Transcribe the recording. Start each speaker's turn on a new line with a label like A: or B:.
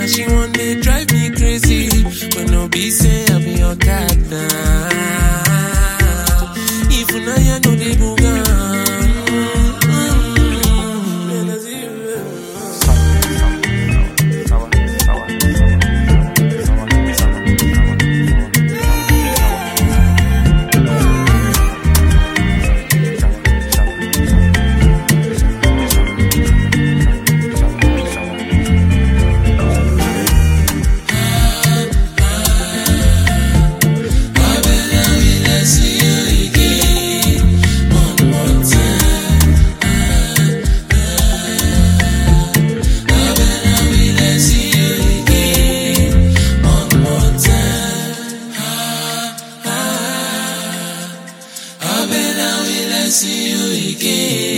A: Now she want to drive me crazy. When no be say I be your dada. If you know you know the see you again.